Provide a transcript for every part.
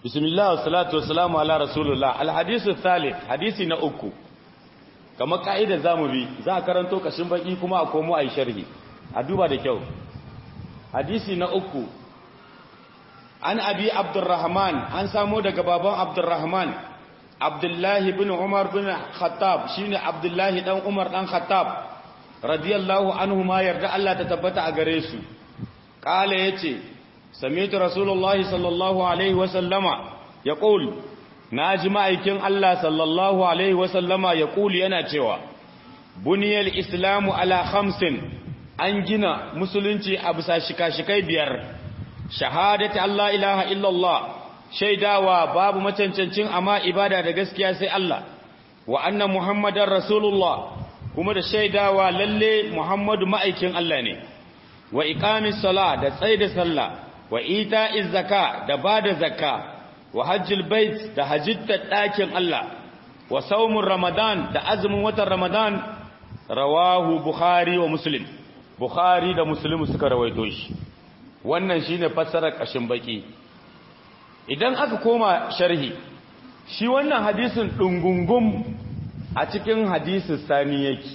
bismillah wa salatu wa salamu ala rasulullah alhadisu thalith hadisi na uku kamar ka'ida zamu bi za a karanto kashin baki kuma a komo a yi sharhi a duba da kyau hadisi na uku an abi abdurrahman an samo daga baban abdurrahman abdullahi bin umar bin khattab shine abdullahi dan umar dan khattab radiyallahu anhu ma yarda Allah ta tabbata a gare su kala yace sami'tu rasulullahi sallallahu alaihi wa sallama yaqul naji ma'aikin Allah sallallahu alaihi wa sallama yaqul yana cewa buniyal islamu ala khamsin an gina musulunci a bisa shika-shikai biyar shahadati Allah ilaha illallah shaidawa babu macancancin amma ibada da gaskiya sai Allah wa anna muhammadar rasulullah kuma da shaidawa lalle muhammadu ma'aikin Allah ne wa iqamis sala da tsaida sallah wa ita'iz zaka da bada zakka wa hajjil bait da hajjita dakin Allah wa saumun ramadan da azumin watan ramadan rawahu bukhari wa muslim bukhari da muslim suka rawaito shi wannan shine fassarar kashin baki idan aka koma sharhi shi wannan hadisin dungungum a cikin hadisin sani yake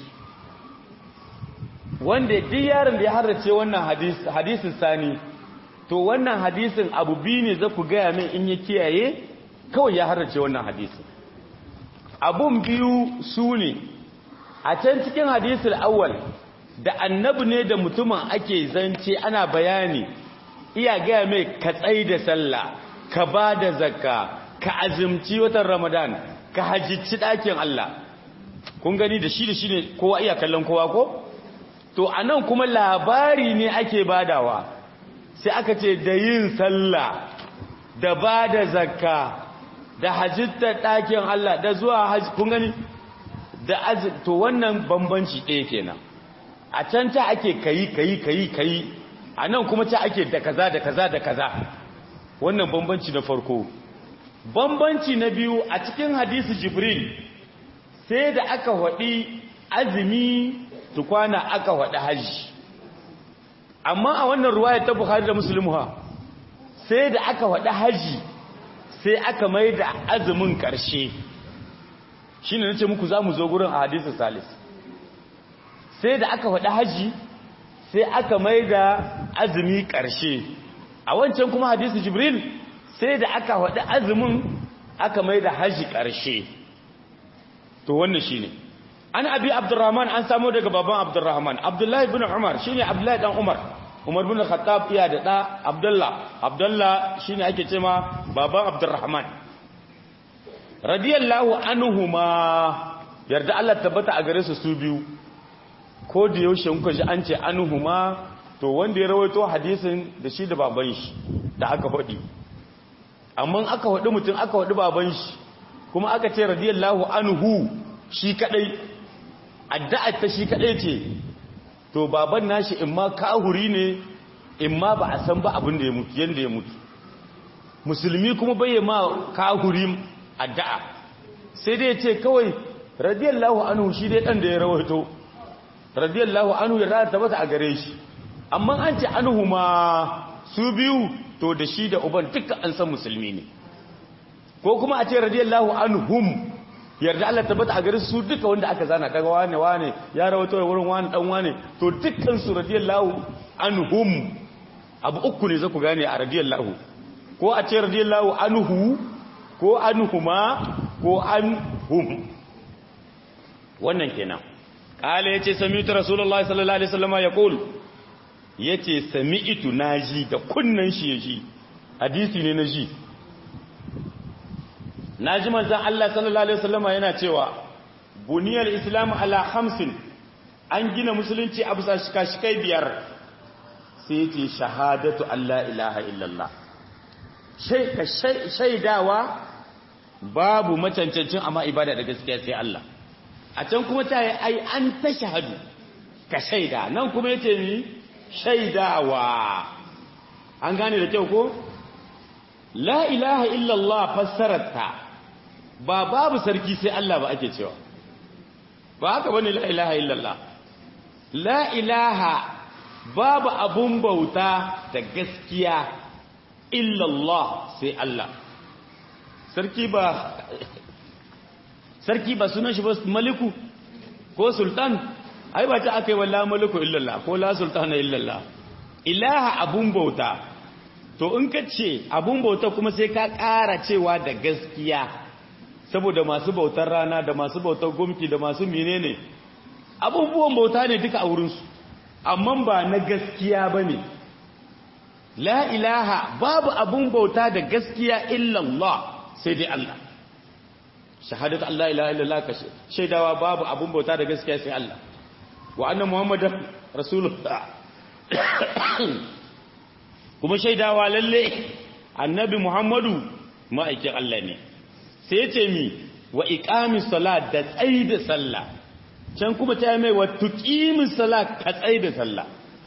wanda duk yaron da ya harrace wannan hadisin sani to wannan hadisin abu biyu ne za ku gaya min in ya kiyaye kawai ya harrace wannan hadisin abun biyu su ne a can cikin hadisin awwal da annabi ne da mutumin ake zance ana bayani iya gaya mai ka tsai da sallah ka ba da zakka ka azumci watan ramadan ka hajjici ɗakin Allah kun gani da shi da shi ne kowa iya kallon kowa ko to a nan kuma labari ne ake badawa sai aka ce da yin sallah da ba da zakka da hajjita ɗakin Allah da zuwa hajji kun gani da to wannan bambanci ɗaya kenan a can ta ake kayi kayi kayi kayi a nan kuma ta ake da kaza da kaza da kaza wannan bambanci na farko bambanci na biyu a cikin hadisi jibril sai da aka waɗi azumi tukwana aka waɗi hajji amma a wannan ruwaya ta buhari da musulmi ha sai da aka waɗi hajji sai aka mai da azumin ƙarshe shi ne na ce muku za mu zo gurin a hadisi salis sai da aka waɗi hajji sai aka mai da azumi ƙarshe a wancan kuma hadisi jibril sai da aka waɗi azumin aka mai da hajji ƙarshe to wannan shi ne an abi abdurrahman an samu daga baban abdurrahman abdullahi bin umar shi ne abdullahi ɗan umar umar bin khattab iya da ɗa abdullah abdullah shi ne ake ce ma baban abdurrahman radiyallahu anhuma yarda Allah tabbata a gare su su biyu ko da yaushe kuka ji an ce anhuma to wanda ya rawaito hadisin da shi da baban shi da aka faɗi amma aka faɗi mutum aka faɗi baban shi kuma aka ce radiyallahu anhu shi kadai addu'ar ta shi kadai ce to baban nashi in ma kahuri ne in ma ba a san ba abin da ya mutu yanda ya mutu musulmi kuma bai ma kahuri addu'a sai dai ya ce kawai radiyallahu anhu shi dai dan da ya rawaito radiyallahu anhu ya rata masa a gare shi amma an ce anhu ma su biyu to da shi da uban duka an san musulmi ne ko kuma a ce radiyallahu anhum yarda Allah tabbata a gare su duka wanda aka zana daga wane wane ya rawato da wurin wane dan wane to dukkan su radiyallahu anhum abu uku ne zaku gane a radiyallahu ko a ce radiyallahu anhu ko anhuma ko anhum wannan kenan kala yace sami'tu rasulullahi sallallahu alaihi wasallam yaqul yace sami'tu naji da kunnan shi yaji hadisi ne naji naji manzon Allah sallallahu alaihi wasallam yana cewa buniyal islam ala khamsin an gina musulunci a bisa shika-shikai biyar sai yace shahadatu alla ilaha illallah shaidawa babu macancancin amma ibada da gaskiya sai Allah a can kuma ta yi ai an ta shahadu ka shaida nan kuma yace ni shaidawa an gane da kyau ko la ilaha illallah fassararta ba babu sarki sai Allah ba ake cewa ba haka bane la ilaha illallah la ilaha babu abun bauta da gaskiya illallah sai Allah sarki ba sarki ba sunan shi ba maliku ko sultan ai ba ta aka yi walla maliku illallah ko la sultana illallah ilaha abun bauta to in ka ce abun bauta kuma sai ka ƙara cewa da gaskiya saboda masu bautar rana da masu bautar gumki da masu menene abubuwan bauta ne duka a wurinsu amma ba na gaskiya ba ne la ilaha babu abun bauta da gaskiya illallah sai dai Allah shahadatu Allah ilaha illallah ka shaidawa babu abun bauta da gaskiya sai Allah wa anna muhammadan rasulullah kuma shaidawa lalle annabi muhammadu ma'aikin Allah ne sai ya ce mi wa iqamis salat da tsaida sallah can kuma ta mai wa tuqimis salat ka tsaida sallah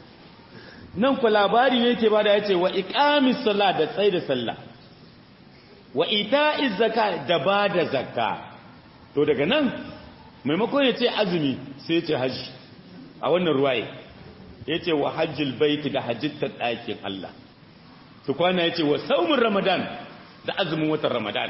nan ku labari ne yake bada yace wa iqamis salat da tsaida sallah wa ita'iz zakat da bada zakka to daga nan maimakon ya ce azumi sai ya ce haji a wannan ruwaye ya ce wa hajjil baiti da hajjittar ɗakin Allah su kwana ya ce wa saumin ramadan da azumin watan ramadan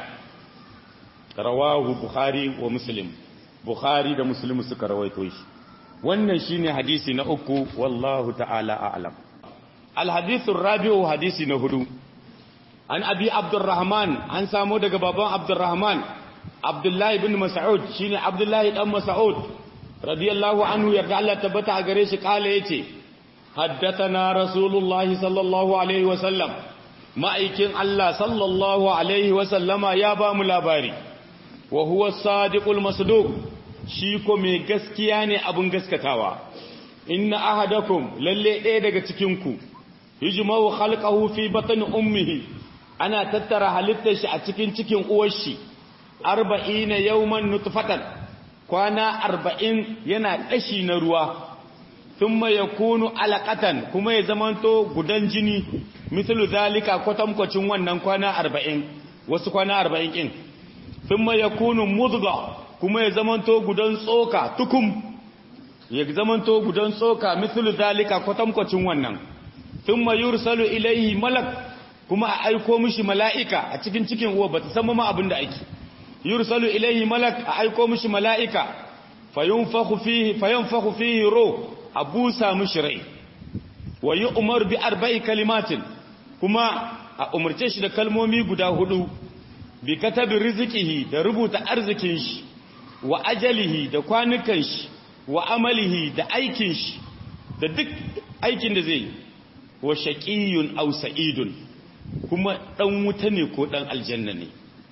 rawahu bukhari wa muslim bukhari da muslim suka rawaito shi wannan shine hadisi na uku wallahu ta'ala a'lam alhadithu rabi'u hadisi na hudu an abi abdurrahman an samu daga baban abdurrahman abdullahi bin mas'ud shine abdullahi dan mas'ud radiyallahu anhu yarda Allah tabbata a gare shi kala yace haddathana rasulullahi sallallahu alaihi wasallam ma'aikin Allah sallallahu alaihi wasallama ya ba mu labari wa huwa sadiqul masduq shi ko mai gaskiya ne abun gaskatawa inna ahadakum lalle ɗaya daga cikin ku yujma'u khalqahu fi batni ummihi ana tattara halittar shi a cikin cikin uwar shi 40 yawman nutfatan kwana arba'in yana ƙashi na ruwa sun ya kunu alaƙatan kuma ya zamanto gudan jini misali zalika kwatankwacin wannan kwana arba'in wasu kwana arba'in ƙin sun ya kunu muzga kuma ya zamanto gudan tsoka tukum ya zamanto gudan tsoka misali zalika kwatankwacin wannan sun ma yursalu ilaihi malak kuma a aiko mishi mala'ika a cikin cikin uwa ba ta san ma abin da ake yursalu ilaihi malak a aiko mishi mala'ika fayunfakhu fihi fayunfakhu fihi ruh abusa mishi rai wa yu'mar bi arba'i kalimatin kuma a umarce shi da kalmomi guda hudu bi katabi rizqihi da rubuta arzikin shi wa ajalihi da kwanukan shi wa amalihi da aikin shi da duk aikin da zai wa shaqiyun aw sa'idun kuma dan wuta ne ko dan aljanna ne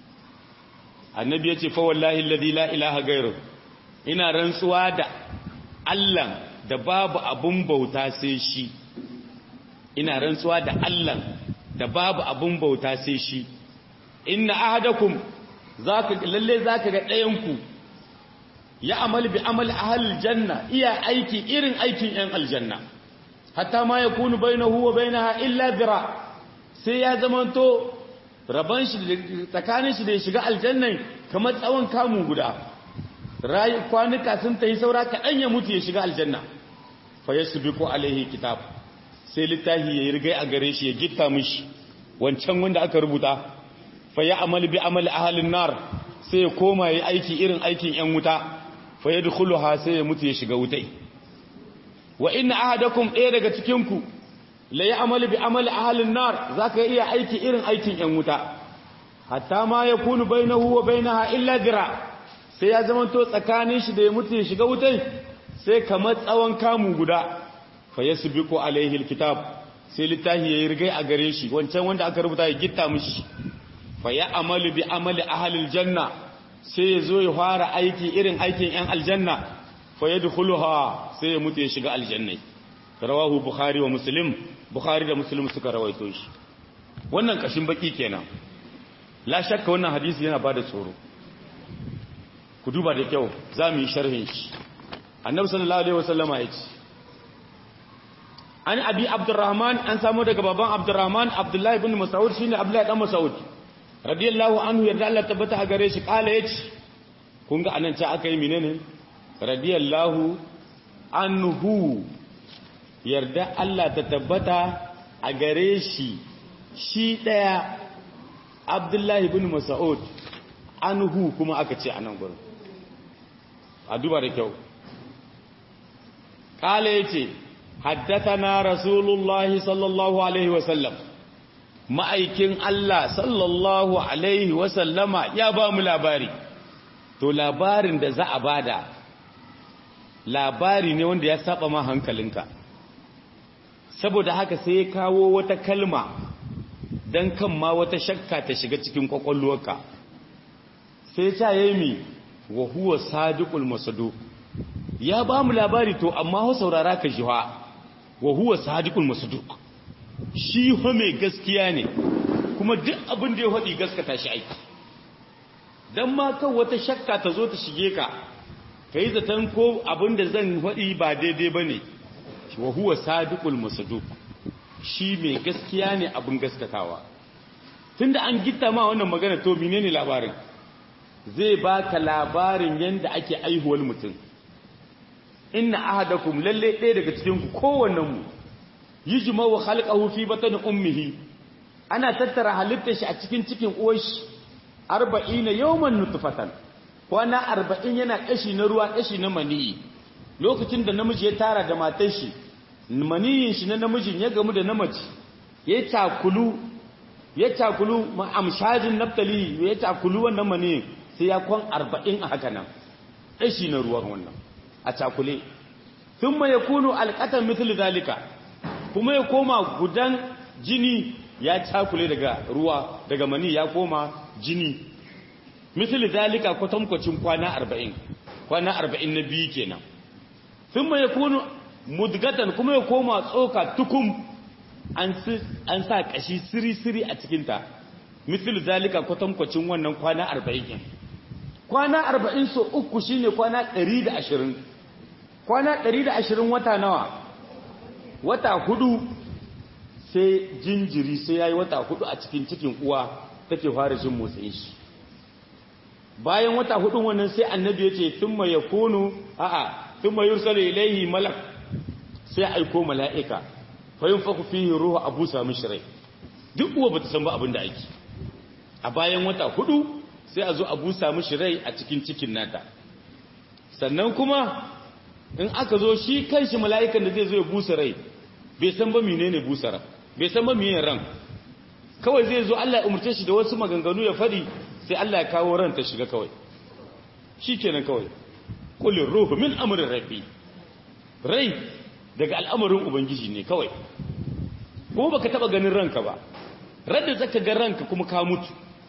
annabi ya ce fa wallahi alladhi la ilaha gairu ina rantsuwa da Allah da babu abun bauta sai shi ina rantsuwa da Allah da babu abun bauta sai shi inna ahadakum zaka lalle zaka ga ɗayan ku ya amal bi amal ahlil janna iya aiki irin aikin yan aljanna hatta ma yakunu bainahu wa bainaha illa dira sai ya zamanto rabon shi tsakanin shi da ya shiga aljannan kamar tsawon kamun guda rayu kwanuka sun ta yi saura kaɗan ya mutu ya shiga aljanna fa ya su biko alaihi kitab sai littafi ya yi rigai a gare shi ya gitta mishi wancan wanda aka rubuta fa ya amal bi amal ahalin nar sai ya koma ya aiki irin aikin yan wuta fa ya ha sai ya mutu ya shiga wutai wa inna ahadakum ɗaya daga cikinku la ya amali bi amali ahalin nar za ka iya aiki irin aikin ‘yan wuta hatta ma ya kunu bai na huwa bai na illa dira sai ya zama to tsakanin shi da ya mutu ya shiga wutai sai kamar tsawon kamu guda fa ya su biko alaihi kitab sai littafi ya yi rigai a gare shi wancan wanda aka rubuta ya gitta mishi fa ya amali bi amali ahalil janna sai ya zo ya fara aiki irin aikin ‘yan aljanna fa ya dukuluha sai ya mutu ya shiga aljannai rawahu bukhari wa muslim bukhari da muslim suka rawaito shi wannan kashin baki kenan la shakka wannan hadisi yana bada tsoro ku duba da kyau za mu yi sharhin shi annabi sallallahu alaihi wasallama ya ce an abi abdurrahman an samu daga baban abdurrahman abdullahi ibn mas'ud shine abdullahi dan mas'ud radiyallahu anhu yarda Allah tabbata a gare shi kala yace kun ga anan ce aka yi menene radiyallahu anhu yarda Allah ta tabbata a gare shi shi ɗaya abdullahi bin mas'ud anhu kuma aka ce anan gurin a duba da kyau kala yace haddathana rasulullahi sallallahu alaihi wasallam ma'aikin Allah sallallahu alaihi wasallama ya ba mu labari to labarin da za a bada labari ne wanda ya saba ma hankalinka saboda haka sai ya kawo wata kalma don kan ma wata shakka ta shiga cikin kwakwalwarka sai ta yi mi wa huwa sadiqul masadu ya ba mu labari to amma ho saurara ka jiwa wa huwa sadiqul masadu shi ho mai gaskiya ne kuma duk abin da ya faɗi gaskata shi aiki don ma kan wata shakka ta zo ta shige ka ka yi zaton ko abin da zan faɗi ba daidai ba ne wa huwa sadiqul masduq shi mai gaskiya ne abin gaskatawa tunda an gitta ma wannan magana to menene labarin zai baka labarin yanda ake aihuwar mutum inna ahadakum lalle ɗaya daga cikin ku kowannen mu yujma'u khalqahu fi batni ummihi ana tattara halittar shi a cikin cikin uwar shi 40 yawman nutfatan kwana 40 yana kashi na ruwa kashi na maniyi lokacin da namiji ya tara da matar shi maniyin shi na namijin ya gamu da namaci ya takulu ya takulu amshajin naftali ya takulu wannan maniyin sai ya kwan arba'in a haka nan ɗashi na ruwan wannan a takule sun ma ya kunu alƙatan mitul zalika kuma ya koma gudan jini ya takule daga ruwa daga mani ya koma jini mitul zalika kwatankwacin kwana arba'in kwana arba'in na biyu kenan sun ma ya kunu mudgatan kuma ya koma tsoka tukum an sa kashi siri-siri a cikinta misali zalika kwatankwacin wannan kwana arba'in kwana arba'in so uku shine kwana ɗari da ashirin kwana ɗari da ashirin wata nawa wata hudu sai jinjiri sai ya yi wata hudu a cikin cikin uwa take fara jin motsin shi bayan wata hudun wannan sai annabi ya ce tun ya kunu a'a tun mai yursalu ilaihi malak sai aiko mala'ika fayin faku fihi ruhu abu sami shirai duk uwa bata san ba abin da ake a bayan wata hudu sai a zo abu sami shirai a cikin cikin nata sannan kuma in aka zo shi kanshi mala'ikan da zai zo ya busa rai bai san ba menene busa ran bai san ba menene ran kawai zai zo Allah ya umurce shi da wasu maganganu ya fadi sai Allah ya kawo ran ta shiga kawai shikenan kawai kullin ruhu min amrin rabbi rai daga al'amarin ubangiji ne kawai kuma baka taba ganin ranka ba radda zaka ga ranka kuma ka mutu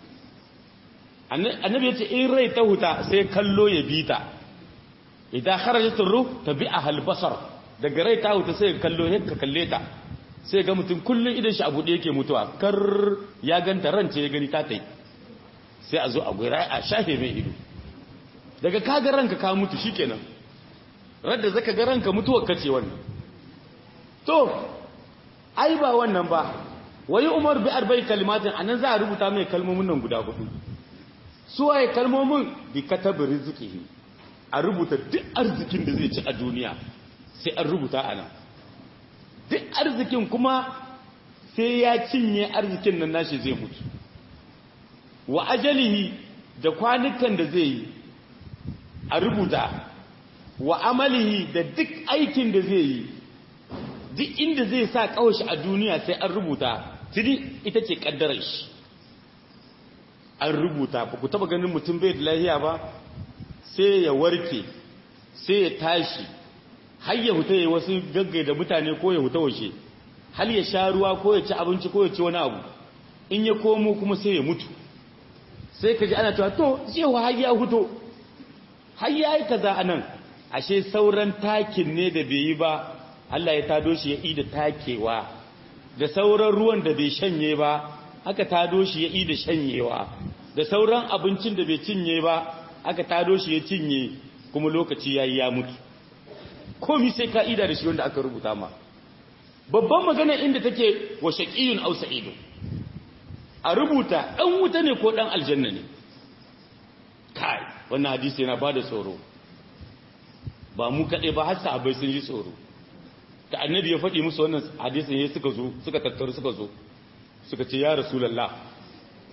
annabi yace in rai ta huta sai kallo ya bita idan kharajat ruh tabi'aha al-basar daga rai ta huta sai kallo ya ka kalle ta sai ga mutum kullun idan shi abu da yake mutuwa kar ya ganta rance ya gani ta tai sai a zo a gura a shafe mai ido daga kaga ranka ka mutu shikenan radda zaka ga ranka mutuwar kace wannan to ai ba wannan ba wayi umar bi arba'i kalimatin anan za a rubuta mai kalmomin nan guda hudu su waye kalmomin bi katabi rizqihi a rubuta duk arzikin da zai ci a duniya sai an rubuta anan duk arzikin kuma sai ya cinye arzikin nan nashi zai mutu wa ajalihi da kwanukan da zai yi a rubuta wa amalihi da duk aikin da zai yi duk inda zai sa kawashi a duniya sai an rubuta tuni ita ce kaddarar shi an rubuta ba ku taba ganin mutum bai da lahiya ba sai ya warke sai ya tashi har ya huta ya wasu gaggai da mutane ko ya huta washe har ya sha ruwa ko ya ci abinci ko ya ci wani abu in ya komo kuma sai ya mutu sai ka ji ana cewa to cewa har ya huto har ya yi kaza a nan ashe sauran takin ne da bai yi ba Allah ya tado shi ya ida takewa da sauran ruwan da bai shanye ba aka tado shi ya ida shanyewa da sauran abincin da bai cinye ba aka tado shi ya cinye kuma lokaci yayi ya mutu komi sai ka ida da shi wanda aka rubuta ma babban magana inda take wa shaqiyun aw sa'idun a rubuta dan wuta ne ko dan aljanna ne kai wannan hadisi yana bada tsoro ba mu kaɗai ba har sahabbai sun ji tsoro da annabi ya faɗi musu wannan hadisin ya suka zo suka tattaru suka zo suka ce ya rasulullah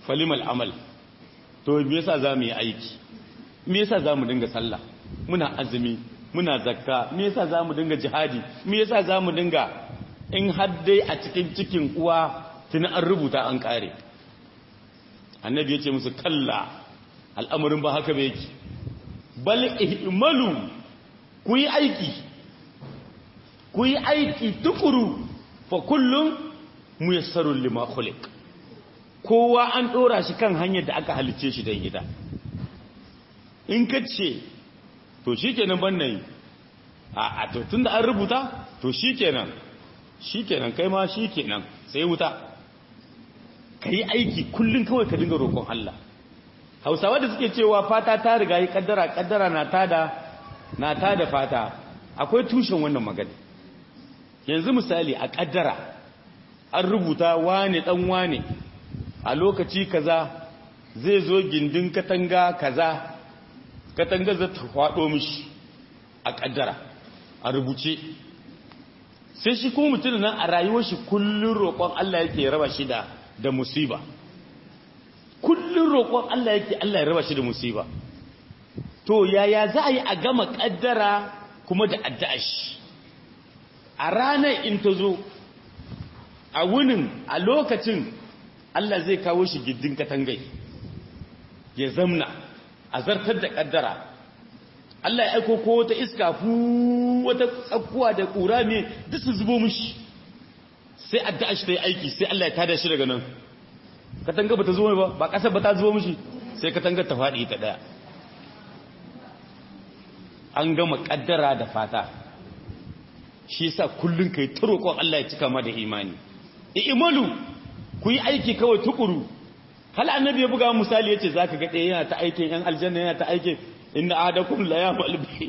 falimal amal to me yasa za mu yi aiki me yasa za mu dinga sallah muna azumi muna zakka me yasa za mu dinga jihadi me yasa za mu dinga in haddai a cikin cikin uwa tuni an rubuta an kare annabi ya ce musu kalla al'amarin ba haka ba yake bal ihmalu ku yi aiki ku yi aiki tukuru fa kullum muyassarun lima khuliq kowa an dora shi kan hanyar da aka halice shi dan gida in ka ce to shikenan ban nayi a a to tunda an rubuta to shikenan shikenan kai ma shikenan sai wuta kai aiki kullun kawai ka dinga roƙon Allah Hausawa da suke cewa fata ta riga yi kaddara kaddara na tada na tada fata akwai tushen wannan magana yanzu misali a kaddara an rubuta wane dan wane a lokaci kaza zai zo gindin katanga kaza katanga za ta faɗo mishi a kaddara a rubuce sai shi kuma mutum nan a rayuwar shi kullun roƙon Allah yake raba shi da da musiba kullun roƙon Allah yake Allah ya raba shi da musiba to yaya za a yi a gama kaddara kuma da addu'a shi a ranar in ta zo a wunin a lokacin Allah zai kawo shi giddin katangai ya zamna a zartar da kaddara Allah ya aiko ko wata iska fu wata tsakkuwa da ƙura ne duk su zubo mishi sai addu'a shi ta yi aiki sai Allah ya tada shi daga nan katanga ba ta zo ba ba ƙasar ba ta zubo mishi sai katangar ta faɗi ta ɗaya an gama kaddara da fata shi yasa kullun kai ta roƙon Allah ya cika ma da imani i'malu ku yi aiki kawai tukuru hal annabi ya buga misali yace zaka ga ɗaya yana ta aikin yan aljanna yana ta aikin inna ahadakum la ya'mal bi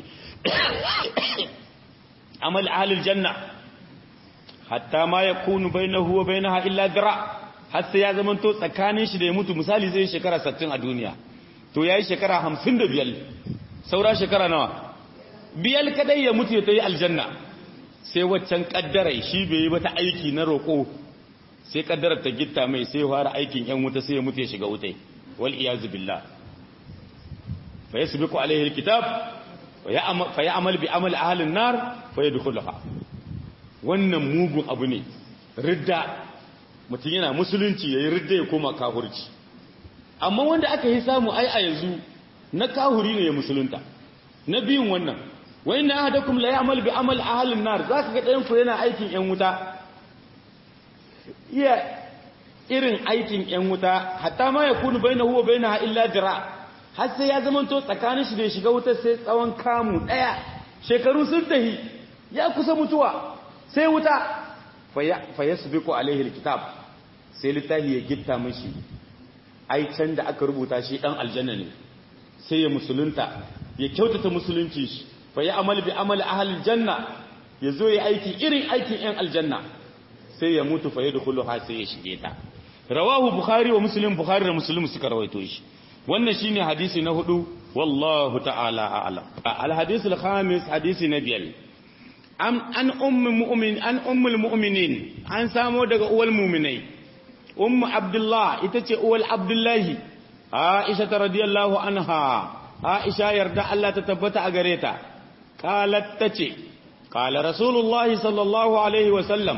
amal ahli aljanna hatta ma yakunu bainahu wa bainaha illa dira har sai ya zamanto tsakanin shi da ya mutu misali zai shekara 60 a duniya to yayi shekara 55 saura shekara nawa biyal kadai ya mutu ya tayi aljanna sai waccan kaddarai shi bai yi bata aiki na roko sai kaddarar ta gitta mai sai fara aikin yan wuta sai ya mutu ya shiga wutai wal iyazu billah fa yasbiqu alaihi alkitab fa ya'mal bi amal ahli an-nar fa yadkhuluha wannan mugun abu ne ridda mutum yana musulunci yayi ridda ya koma kafirci amma wanda aka yi samu ai a yanzu na kahuri ne ya musulunta na biyun wannan wa inna ahadakum la ya'mal bi amal ahli an-nar zaka ga ɗayan ku yana aikin yan wuta iya irin aikin yan wuta hatta ma yakunu bainahu wa bainaha illa dira har sai ya zamanto tsakanin shi da shiga wuta sai tsawon kamu daya shekaru sun tahi ya kusa mutuwa sai wuta fa yasbiqu alaihi alkitab sai littafi ya gitta mishi ai can da aka rubuta shi dan aljanna ne sai ya musulunta ya kyautata musulunci shi fa ya amal bi amal ahlil janna yazo ya aiki irin aikin yan aljanna sai ya mutu fa yadkhuluha sai ya shige ta rawahu bukhari wa muslim bukhari da muslim suka rawaito shi wannan shine hadisi na hudu wallahu ta'ala a'lam al hadith al khamis hadisi na biyar am an ummu mu'min an ummul mu'minin an samo daga uwal mu'minai ummu abdullah ita ce uwal abdullahi aisha radiyallahu anha aisha yarda Allah ta tabbata a gare ta qalat tace qala rasulullahi sallallahu alaihi wa sallam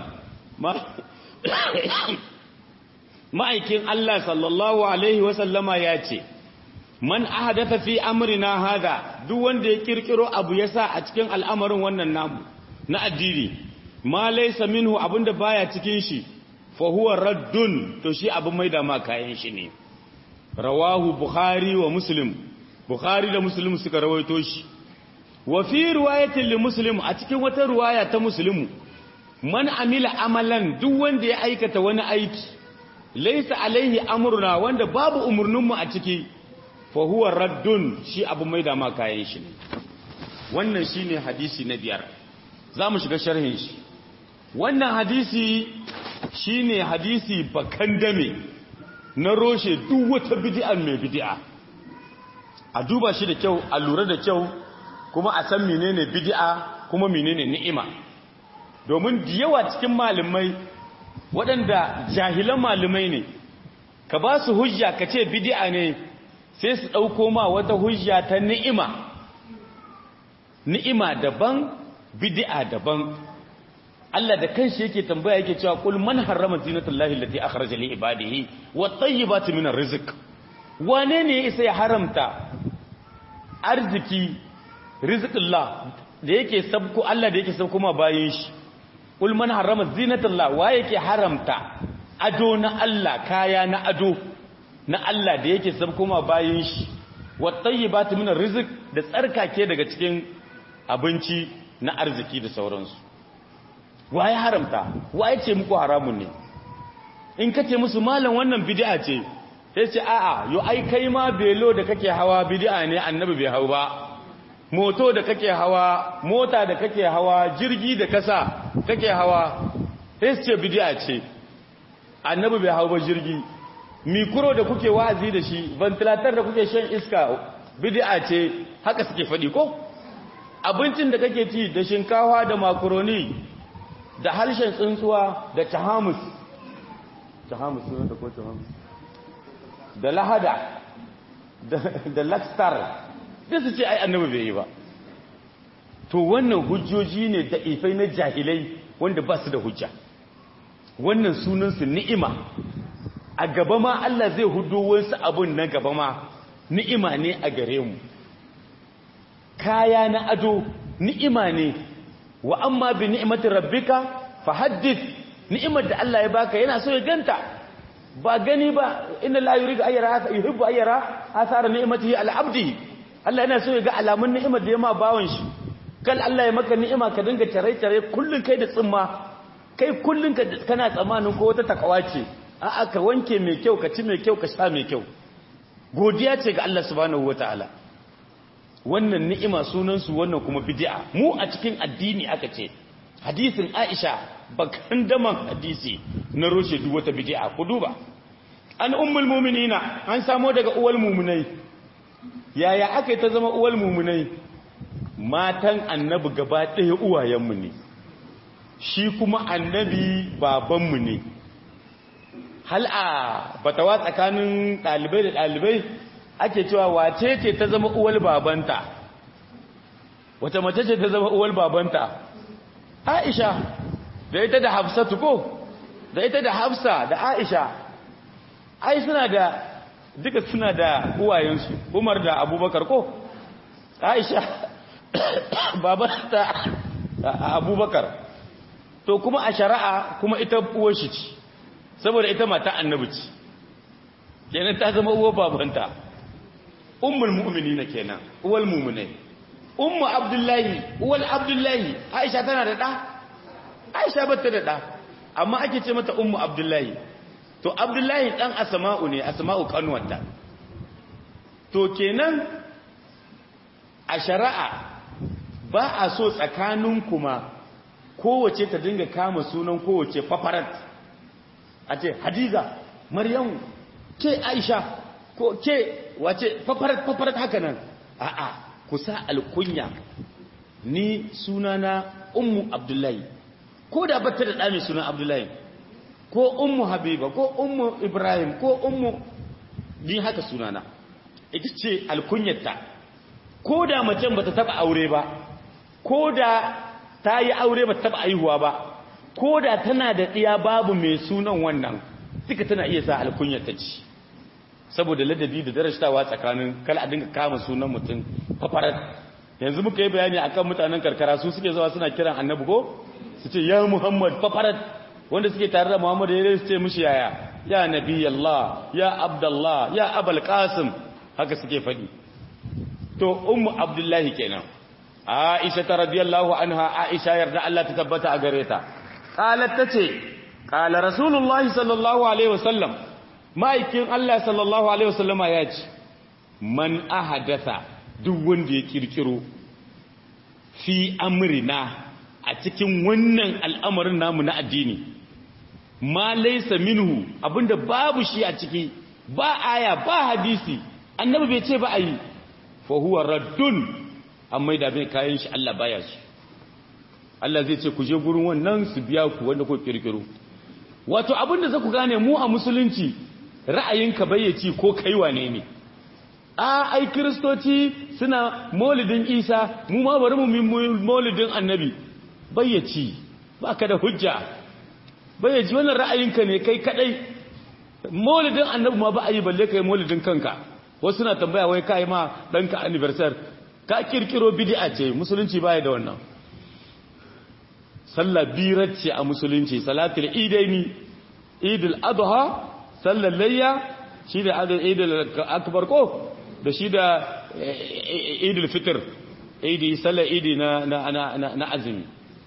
ma'aikin Allah sallallahu alaihi wa sallama ya ce man ahadatha fi amrina hada duk wanda ya kirkiro abu yasa a cikin al'amarin wannan namu na addini ma laysa minhu abinda baya cikin shi fa huwa raddun to shi abin maida ma kayan shi ne rawahu bukhari wa muslim bukhari da muslim suka rawaito shi wa fi riwayatin li muslim a cikin wata riwaya ta muslimu man amila amalan duk wanda ya aikata wani aiki laysa alaihi amruna wanda babu umurninmu a ciki fa huwa raddun shi abu maida ma kayan shi ne wannan shine hadisi na biyar zamu shiga sharhin shi wannan hadisi shine hadisi bakan dame na roshe duk wata bid'a mai bid'a a duba shi da kyau a lura da kyau kuma a san menene bid'a kuma menene ni'ima domin da yawa cikin malamai waɗanda jahilan malamai ne ka ba su hujja ka ce bid'a ne sai su ɗauko ma wata hujja ta ni'ima ni'ima daban bid'a daban Allah da kanshi yake tambaya yake cewa kul man harrama zinatullahi allati akhraja li ibadihi wat tayyibati minar rizq wane ne isa ya haramta arziki rizqullah da yake sabko Allah da yake sabko ma bayin shi kul man harrama zinatullah wa yake haramta ado na Allah kaya na ado na Allah da yake sabko ma bayin shi wat tayyibati minar rizq da tsarkake daga cikin abinci na arziki da sauransu wa ya haramta wa ya ce muku haramun ne in ka ce musu malam wannan bid'a ce sai ce a'a yo ai kai ma belo da kake hawa bid'a ne annabi bai hau ba moto da kake hawa mota da kake hawa jirgi da kasa kake hawa sai ce bid'a ce annabi bai hau ba jirgi mikro da kuke wa'azi da shi ventilator da kuke shan iska bid'a ce haka suke faɗi ko abincin da kake ci da shinkawa da makaroni da harshen tsuntsuwa da tahamus tahamus ne da ko tahamus da lahada da lakstar da su ce ai annabi bai yi ba to wannan hujjoji ne da ifai na jahilai wanda ba su da hujja wannan sunansu ni'ima a gaba ma Allah zai hudo wasu abun na gaba ma ni'ima ne a gare mu kaya na ado ni'ima ne wa amma bi ni'imati rabbika fahaddith ni'imar da Allah ya baka yana so ya ganta ba gani ba inna la yuridu ayyara yuhibbu ayyara athara ni'matihi al-abdi Allah yana so ya ga alamun ni'imar da ya ma bawon shi kal Allah ya maka ni'ima ka dinga tare tare kullun kai da tsimma kai kullun ka kana tsamanin ko wata takawa ce a'a ka wanke mai kyau ka ci mai kyau ka sha mai kyau godiya ce ga Allah subhanahu wataala wannan ni'ima sunansu wannan kuma bid'a mu a cikin addini aka ce hadisin Aisha bakan daman hadisi na roshe duk wata bid'a ku duba an ummul mu'minina an samo daga uwal mu'minai yaya aka ta zama uwal mu'minai matan annabi gaba ɗaya uwayenmu ne shi kuma annabi babanmu ne hal a batawa tsakanin ɗalibai da ɗalibai ake cewa wace ce ta zama uwal babanta wace mace ce ta zama uwal babanta aisha da ita da hafsatu ko da ita da hafsa da aisha ai suna da duka suna da uwayensu umar da abubakar ko aisha babanta abubakar to kuma a shari'a kuma ita uwar shi ce saboda ita mata annabi ce kenan ta zama uwar babanta ummul mu'minina kenan uwal mu'minai ummu abdullahi uwal abdullahi aisha tana da da aisha bata da da amma ake ce mata ummu abdullahi to abdullahi dan asma'u ne asma'u kanwata to kenan a shari'a ba a so tsakanin kuma kowace ta dinga kama sunan kowace fafarat a ce hadiza maryamu ke aisha ko ke wace fafarat fafarat haka nan a'a kusa alkunya ni sunana ummu abdullahi ko da bata da ɗa sunan abdullahi ko ummu habiba ko ummu ibrahim ko ummu ni haka sunana ita ce alkunyarta ko da macen bata taba aure ba ko da ta yi aure bata taba aihuwa ba ko da tana da ɗiya babu mai sunan wannan duka tana iya sa alkunyarta ci saboda ladabi da darashtawa tsakanin kala a dinga kama sunan mutum fafarat yanzu muka yi bayani akan mutanen karkara su suke zuwa suna kiran annabi ko su ce ya muhammad fafarat wanda suke tare da muhammad ya su ce mishi yaya ya nabi allah ya abdallah ya abul qasim haka suke faɗi to ummu abdullahi kenan aisha ta radiyallahu anha aisha yarda Allah ta tabbata a gare ta qalat tace qala rasulullahi sallallahu alaihi wasallam ma'aikin Allah sallallahu Alaihi wasallama ya ce, Man ahadatha duk wanda ya kirkiro fi amrina a cikin wannan al'amarin namu na addini, ma laisa minhu abinda babu shi a ciki, ba aya ba hadisi, annabi bai ce ba a yi, fahuwa raddun, amma da bai kayan shi Allah baya su. Allah zai ce ku je gurin wannan su biya ku wanda ku kirkiro. Wato abinda za ku gane mu a musulunci ra'ayinka bayyaci ko kai wane ne a ai kristoci suna maulidin isa mu ma bari mu maulidin annabi bayyaci ba ka da hujja bayyaci wannan ra'ayinka ne kai kadai maulidin annabi ma ba a yi balle kai maulidin kanka wasu na tambaya wai kai ma ɗanka anniversary ka kirkiro bid'a ce musulunci baya da wannan sallah birar ce a musulunci salatul idaini idul adha sallar layya shi da idul akbar ko da shi da idul fitr idi sallar idi na na na azumi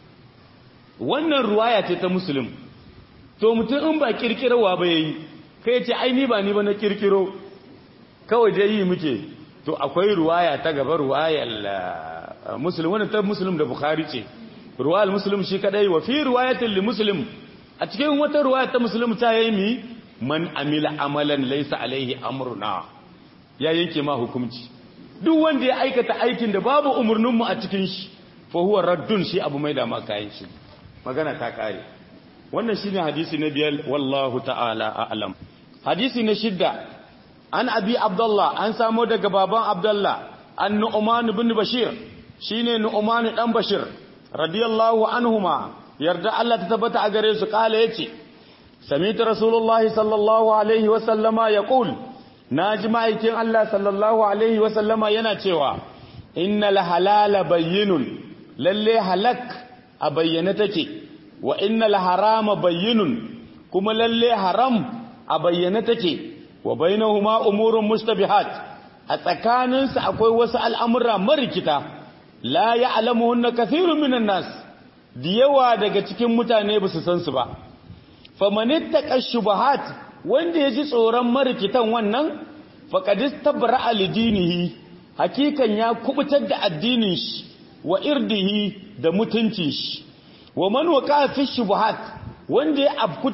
wannan ruwaya ce ta musulun to mutum in ba kirkirarwa ba yayi kai ce ai ni ba ni ba na kirkiro kawai dai yi muke to akwai ruwaya ta gaba ruwayar muslim wannan ta muslim da bukhari ce ruwayar muslim shi kadai wa fi riwayatin li muslim a cikin wata ruwaya ta muslim ta yayi mi man amila amalan laysa alaihi amruna ya yanke ma hukunci duk wanda ya aikata aikin da babu umurnin mu a cikin shi fa huwa raddun shi abu mai da ma kayan shi magana ta kare wannan shine hadisi na biyar wallahu ta'ala a'lam hadisi na shidda an abi abdullah an samo daga baban abdullah an nu'man ibn bashir shine nu'man dan bashir radiyallahu anhuma yarda Allah ta tabbata a gare su kala yace sami'tu rasulullahi sallallahu alaihi wa sallama yaqul naji ma'aikin Allah sallallahu alaihi wa sallama yana cewa innal halala bayyinun lalle halak a bayyane take wa innal harama bayyinun kuma lalle haram a bayyane take wa bainahuma umurun mustabihat a tsakaninsu akwai wasu al'amura marikita la ya'lamuhunna kathirun minan nas da yawa daga cikin mutane ba su san su ba famanittaka shubahat wanda yaji tsoron marikitan wannan faqad istabra'a lidinihi hakikan ya kubutar da addinin shi wa irdihi da mutuncin shi wa man waqa fi shubuhat wanda ya afku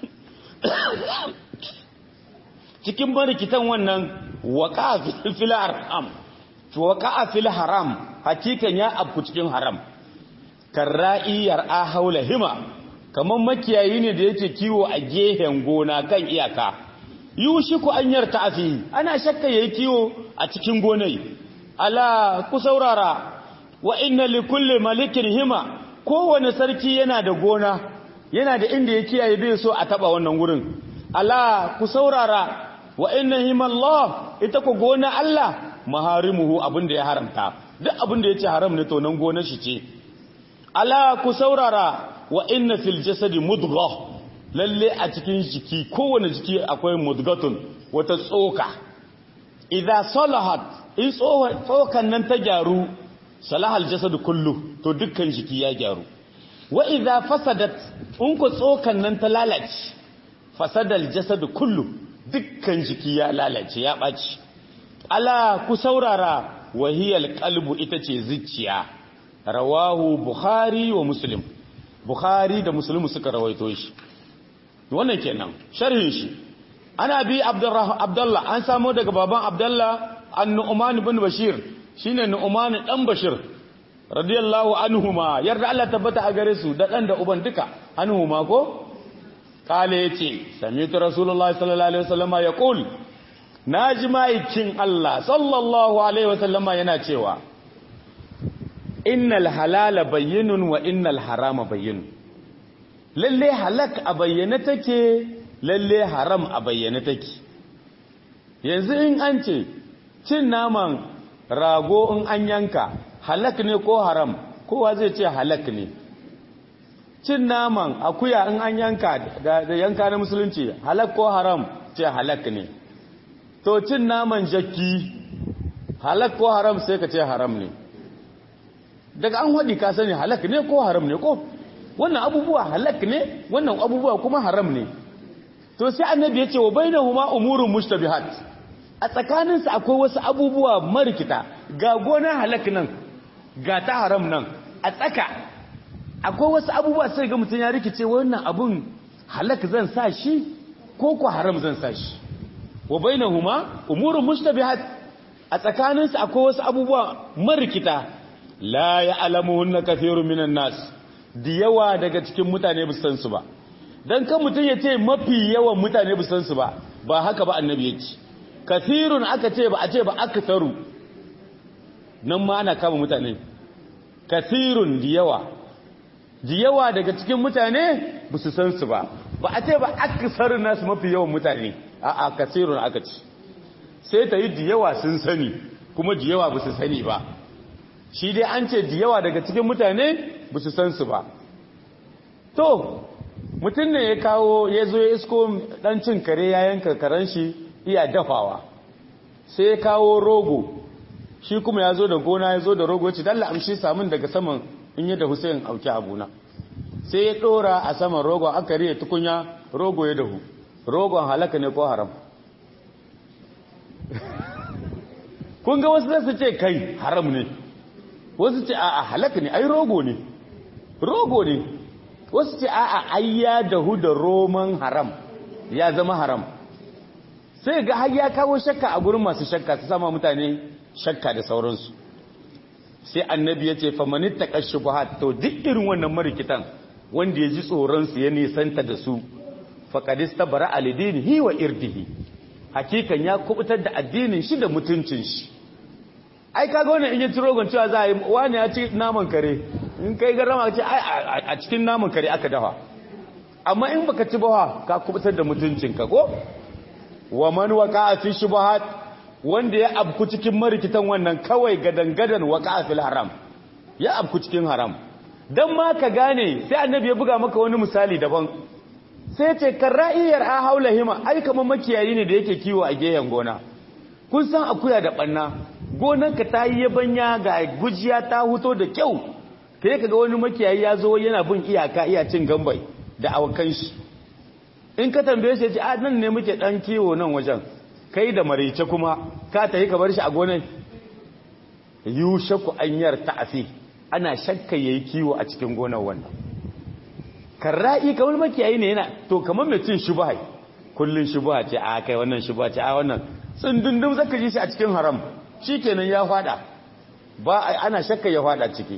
cikin marikitan wannan waqa fil haram waqa fil haram hakikan ya afku cikin haram karra'i yar'a haula hima kaman makiyayi ne da yake kiwo a gehen gona kan iyaka yushiku an yarta afi ana shakka yayi kiwo a cikin gonai ala ku saurara wa inna likulli malikin hima kowane sarki yana da gona yana da inda ya kiyaye bai so a taba wannan gurin ala ku saurara wa inna himallah ita ku gona Allah maharimuhu abinda ya haramta duk abinda yace haram ne to nan gonar shi ce ala ku saurara wa inna fil jasadi mudgha lalle a cikin jiki kowane jiki akwai mudgatun wata tsoka idza salahat in tsokan nan ta gyaru salahal jasadu kullu to dukkan jiki ya gyaru wa idza fasadat in ku tsokan nan ta lalace fasadal jasadu kullu dukkan jiki ya lalace ya baci ala ku saurara wahiyal qalbu ita ce zuciya rawahu bukhari wa muslim bukhari da muslim suka rawaito shi wannan kenan sharhin shi ana bi abdullah an samo daga baban abdullah an-nu'man ibn bashir shine nu'man dan bashir radiyallahu anhuma yarda Allah tabbata a gare su da dan da uban duka anhuma ko kale yace sami'tu rasulullahi sallallahu alaihi wasallama yaqul naji maikin Allah sallallahu alaihi wasallama yana cewa innal halala bayyinun wa innal harama bayyinun lalle halak a bayyane take lalle haram a bayyane take yanzu in an ce cin naman rago in an yanka halak ne ko haram kowa zai ce halak ne cin naman akuya in an yanka da yanka na musulunci halak ko haram ce halak ne to cin naman jakki halak ko haram sai ka ce haram ne daga an haɗi ka sani halak ne ko haram ne ko wannan abubuwa halak ne wannan abubuwa kuma haram ne to sai annabi ya ce wa bainahuma umurun mushtabihat a tsakaninsu akwai wasu abubuwa marikita ga gona halak nan ga ta haram nan a tsaka akwai wasu abubuwa sai ga mutum ya rikice wannan abun halak zan sa shi ko ko haram zan sa shi wa bainahuma umurun mushtabihat a tsakaninsu akwai wasu abubuwa marikita la ya'lamuhunna kathirun minan nas da yawa daga cikin mutane ba san su ba dan kan mutum ya ce mafi yawan mutane ba san su ba ba haka ba annabi ya ce kathirun aka ce ba a ce ba aktaru nan ma ana kama mutane kathirun da yawa da yawa daga cikin mutane ba su san su ba ba a ce ba aksar nasu mafi yawan mutane a'a kathirun aka ce sai ta yi da yawa sun sani kuma da yawa ba su sani ba shi dai an ce da yawa daga cikin mutane ba su san su ba to mutum ne ya kawo ya zo ya isko dan cin kare ya yanka karen shi iya dafawa sai ya kawo rogo shi kuma ya zo da gona ya zo da rogo ya ce dalla amshi samun daga saman in yi da Hussein auki abuna sai ya dora a saman rogo aka riya tukunya rogo ya dahu rogon halaka ne ko haram kun ga wasu zasu ce kai haram ne wasu ce a'a halaka ne ai rogo ne rogo ne wasu ce a'a ai ya dahu da roman haram ya zama haram sai ga har ya kawo shakka a gurin masu shakka su sama mutane shakka da sauransu sai annabi ya ce famanit taqashshubuhat to duk irin wannan marikitan wanda ya ji tsoron su ya nisanta da su faqadista bara alidinihi wa irdihi hakikan ya kubutar da addinin shi da mutuncin shi ai kaga wannan in ya ci rogon cewa za a yi wani ya ci naman kare in kai garama ce ai a cikin naman kare aka dafa amma in baka ci bawa ka kubutar da mutuncinka ko wa man waqa'a fi shubuhat wanda ya abku cikin marikitan wannan kawai gadan-gadan waqa'a fil haram ya abku cikin haram dan ma ka gane sai annabi ya buga maka wani misali daban sai ce karra'iyar a haula hima ai kamar makiyayi ne da yake kiwo a gehen gona kun san akuya da banna gonarka ta yi yabanya ga gujiya ta huto da kyau kai kaga wani makiyayi ya zo yana bin iyaka iya cin gambai da awakan shi in ka tambaye shi ya ce a nan ne muke dan kiwo nan wajen kai da marice kuma ka tafi ka bar shi a gonan yushaku anyar ta'afi ana shakka yayi kiwo a cikin gonar wannan karra'i kamar makiyayi ne yana to kamar mai cin shubha kullun shubha ce a kai wannan shubha ce a wannan tsundundum zaka ji shi a cikin haram shikenan ya fada ba ana shakka ya fada ciki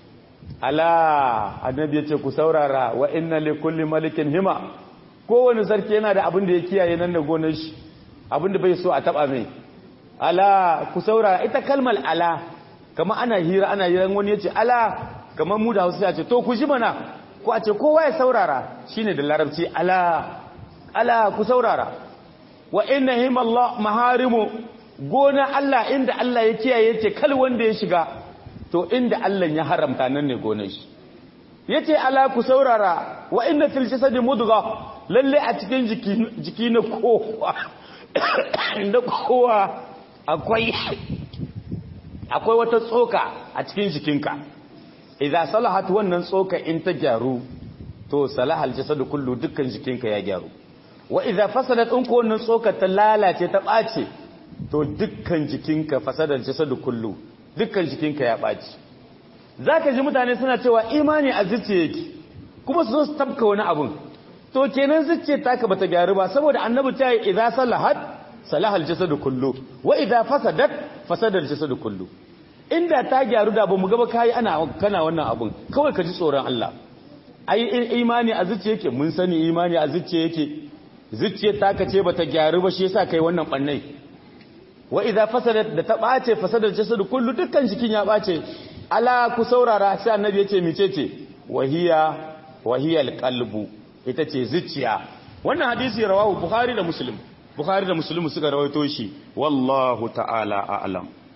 ala annabi yace ku saurara wa inna li kulli malikin hima kowane sarki yana da abin da ya kiyaye nan da gonar shi abin da bai so a taba mai ala ku saurara ita kalmar ala kama ana hira ana hiran wani yace ala kamar mu da Hausa ya ce to ku ji mana ko a ce kowa ya saurara shine da larabci ala ala ku saurara wa inna himallah maharimu gona Allah inda Allah ya kiyaye yace kal wanda ya shiga to inda Allah ya haramta nan ne gonar shi yace ala ku saurara wa inna fil jasadi mudgha lalle a cikin jiki jiki na kowa inda kowa akwai akwai wata tsoka a cikin jikinka idan salahat wannan tsoka in ta gyaru to salahal jasadu kullu dukkan jikinka ya gyaru wa idan fasadat in ko wannan tsoka ta lalace ta bace to dukkan jikinka fasadar jasadu kullu dukkan jikinka ya baci zaka ji mutane suna cewa imani a zuciya yake kuma su zo su tabka wani abun to kenan zuciya taka bata gyaru ba saboda annabi ta yi idan salahat salahal jasadu kullu wa idan fasadat fasadar jasadu kullu inda ta gyaru da bamu gaba kai ana kana wannan abun kawai ka ji tsoron Allah ai imani a zuciya yake mun sani imani a zuciya yake zuciyar taka ce bata gyaru ba shi yasa kai wannan bannai wa idza fasadat da ta bace fasadar jasadu kullu dukkan jikin ya bace ala ku saurara sai annabi yace micece wahiya wahiyal qalbu ita ce zuciya wannan hadisi rawahu bukhari da muslim bukhari da muslim suka rawaito shi wallahu ta'ala a'lam